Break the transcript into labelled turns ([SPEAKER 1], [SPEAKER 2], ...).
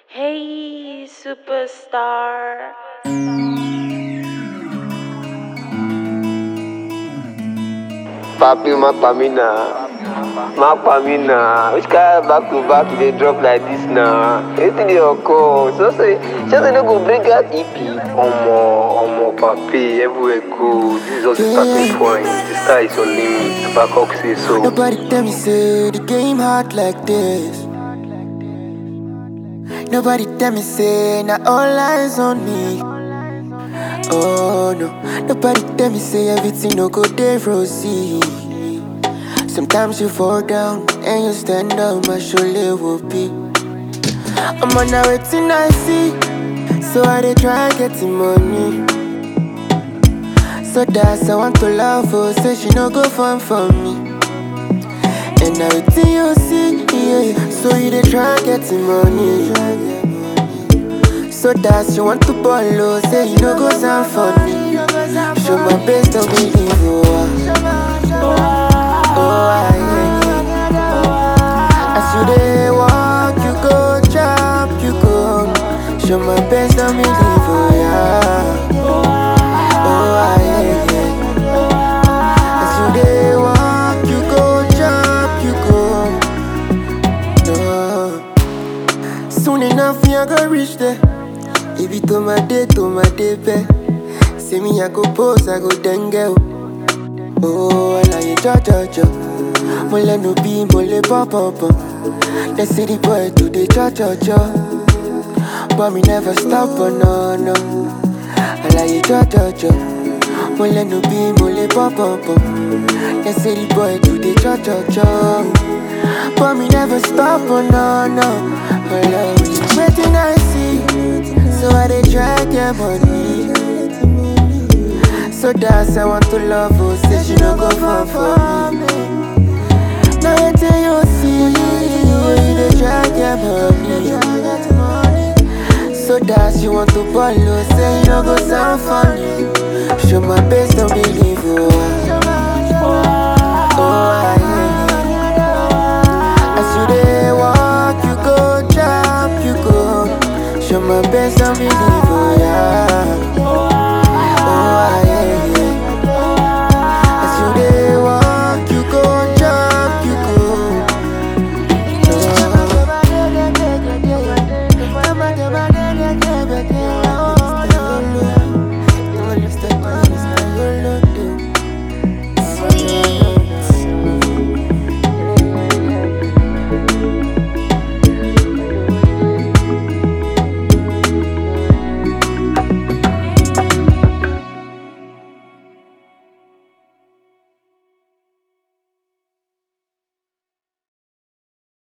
[SPEAKER 1] Hey, superstar.
[SPEAKER 2] Papi, ma pamina. Ma pamina. Which kind of back to back you dey drop like this now? Wetin dey occur? So say, just say no go bring out EP. Omo, omo, papi, everywhere good. This is just the starting point. The sky is your limit. Babcock say so.
[SPEAKER 3] Nobody tell me say the game hard like this. Nobody tell me say now all eyes on me. Oh no, nobody tell me say everything no go dey rosy. Sometimes you fall down and you stand up, my shoulder will be. I'm on a waiting I see, so I dey try getting money. So that's I want to love her, say she no go fun for me. And everything you see, yeah, so you dey try getting money. So that's you want to ball low, say you no go sound funny. Show my best, don't believe you. ah. Oh, I yeah, yeah. As you dey walk, you go jump, you go. Show my best, don't believe you. Yeah. Oh, I yeah, yeah. As you dey walk, you go jump, you go. No. Soon enough, me I go reach there. If it to my day, to my day, be. See me, I go pose, I go dengue. Oh, I like you, cha cha cha. Mo le no be, mo le pop pop pop. They see the boy do the cha cha cha. But me never stop, oh no no. I like you, cha cha cha. Mo le no be, mo le pop pop pop. They see the boy do the cha cha cha. But me never stop, oh no no. I love you. Waiting I see, so I dey try get money. So that's I want to love her, say she no go fall for me. Now waiting you see, you dey try get money. So that's you want to ball, oh, say you no go sound funny. Show my best, don't believe you. Oh, I yeah, yeah. As you dey walk, you go jump, you go. Show my best, don't believe